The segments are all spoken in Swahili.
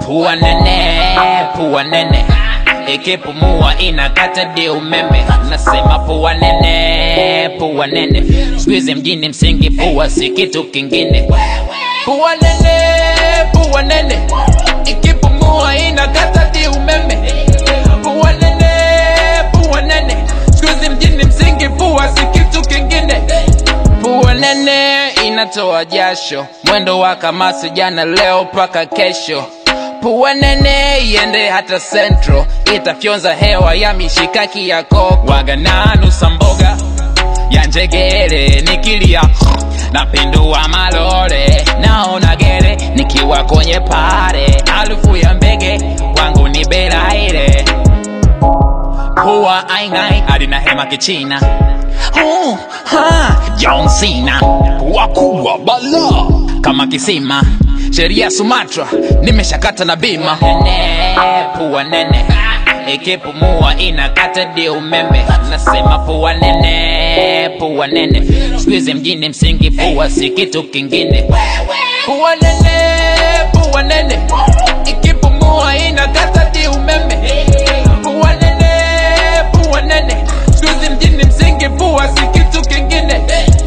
pua nene pua nene ikipumua inakata di umeme nasema pua nene pua nene squeeze mjini msingi pua si kitu kingine pua nene pua nene ikipumua inakata di umeme pua nene pua nene squeeze mjini msingi pua si kitu kingine pua nene inatoa jasho mwendo wa kamasi jana leo mpaka kesho pua nene iende hata central itafyonza hewa ya mishikaki ya koko wagananusa mboga ya njegere nikilia napindua malore naona gere nikiwa kwenye pare harufu ya mbege wangu ni beraire huwa aingai alina hema kichina oh, ha, John Cena wakubwa bala kama kisima sheria Sumatra nimeshakata na bima nene pua nene ikipumua inakata di umeme nasema pua nene pua nene squeeze mjini msingi pua si kitu kingine pua nene pua nene ikipumua inakata di umeme pua nene pua nene squeeze mjini msingi pua si kitu kingine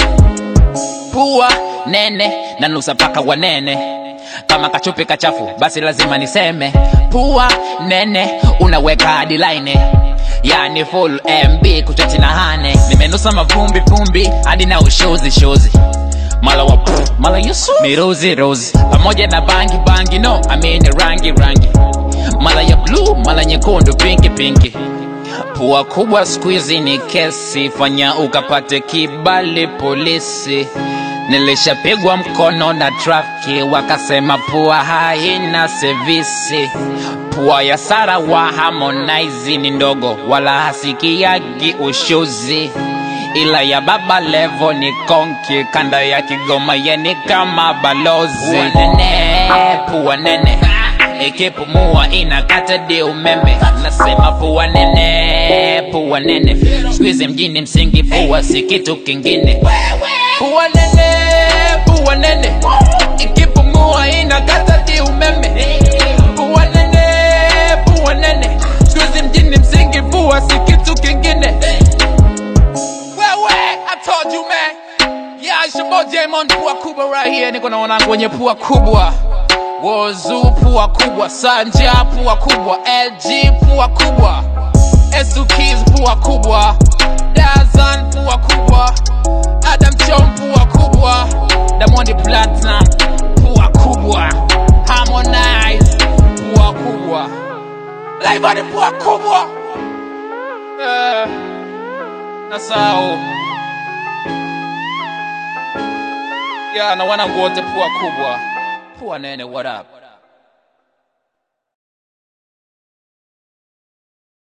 pua nene na nusa paka wanene kama kachupi kachafu basi lazima niseme pua nene unaweka hadi line yani full mb kuchati na hane nimenusa mavumbi vumbi hadi na ushozi shozi mala wa pff, mala yusu mirozi rozi pamoja na bangi bangi no amini rangi rangi mala ya blue mala nyekundu pinki pinki pua kubwa squeezy ni kesi fanya ukapate kibali polisi nilishapigwa mkono na trafiki wakasema pua haina sevisi pua ya sara wa harmonize ni ndogo wala hasikiagi ushuzi ila ya baba levo ni konki kanda ya kigoma yeni kama balozi pua nene pua nene ikipumua inakata di umeme nasema pua nene pua nene squeeze mjini msingi pua si kitu kingine pua nene pua nene ikipumua inakata di umeme pua nene pua nene squeeze mjini msingi pua si kitu kingine wewe I told you man yeah it's your boy Jamon pua kubwa right here niko na wanangu wenye pua kubwa Wozu pua kubwa, Sanja pua kubwa, LG pua kubwa, Esukis pua kubwa, Dazan pua kubwa, Adam Chom pua kubwa, Diamond Platinum pua kubwa, Harmonize pua kubwa, Laivani pua kubwa. Eh, nasahau ya na wanangu wote pua kubwa, pua nene, what up?